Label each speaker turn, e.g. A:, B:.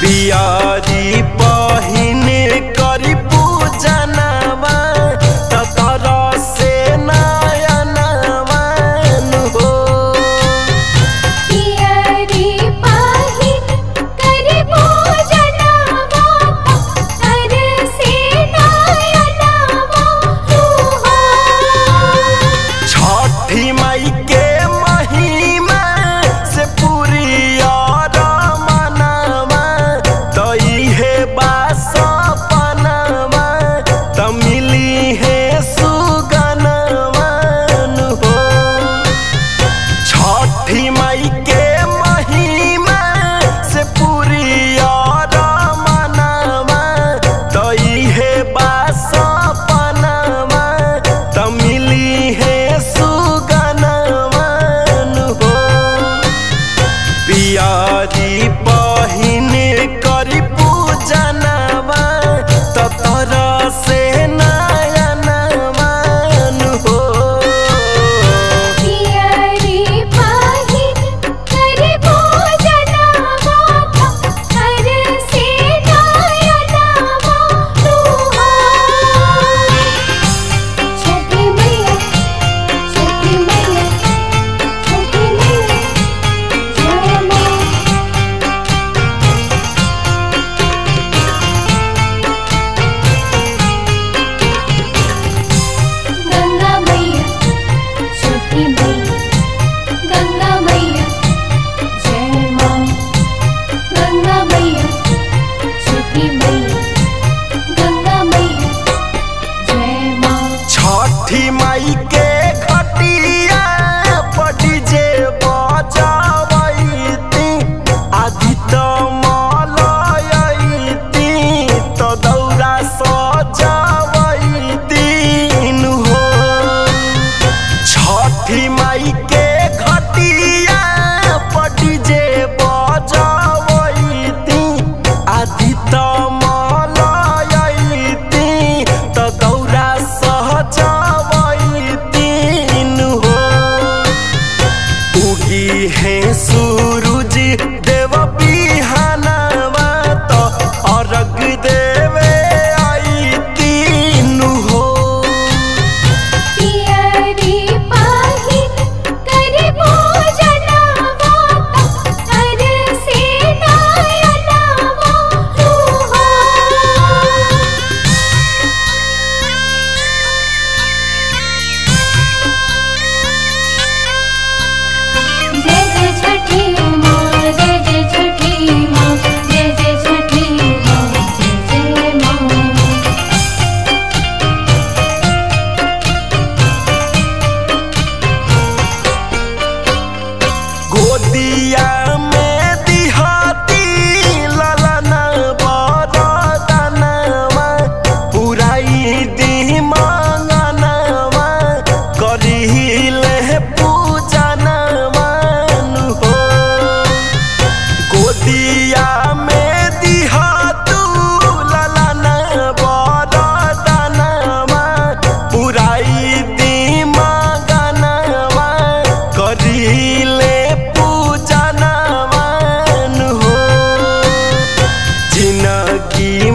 A: पियारी पहिन करी पूजनवा ततर से नयनवन हो
B: पियरी पाहिन करि पूजनवा कर से नयनवा तुहा
A: छठी माई के महिमा से पूरी और मनवा तो इहे बास पनवा तो मिली है सुगनवन हो छठी माई के महिमा से पूरी और मनवा तो इहे बास पनवा तो मिली है सुगनवन हो पियारी पहिन करी पूजनवा ततर से नयनवन हो
B: पियरी पाहिन करि पूजनवा कर से नयनवा तुहा छठी मैया छठी मैया छठी मैया जय मां गंगा मैया छठी मैया गंगा मैया जय मां गंगा मैया छठी मैया गंगा मैया जय मां
A: छठी माई के खटिया पटी जे बजावैती आदि त मलयैती त दौरा सजावैती हो छठी माई के खटिया पटी जे बजावैती आदि त मलयैती त दौरा सहजावैती हो उगी है सूरज देव बिहानवा तो अर्घ देवे आई तीन हो
B: पियरी पाहिन करि पूजनवा कर से नयनवा तुहा जय जय छठी माँ जय जय छठी माँ जय जय छठी माँ जय जय माँ
A: गोदिया में दिहाती ललन बरदनवा पुराई दी मांगनवा करिले पूजनवन हो गोदिया में दिहातू ललन बरदनवा पुराई दी मांगनवा करिले पूजनवन हो जिनगी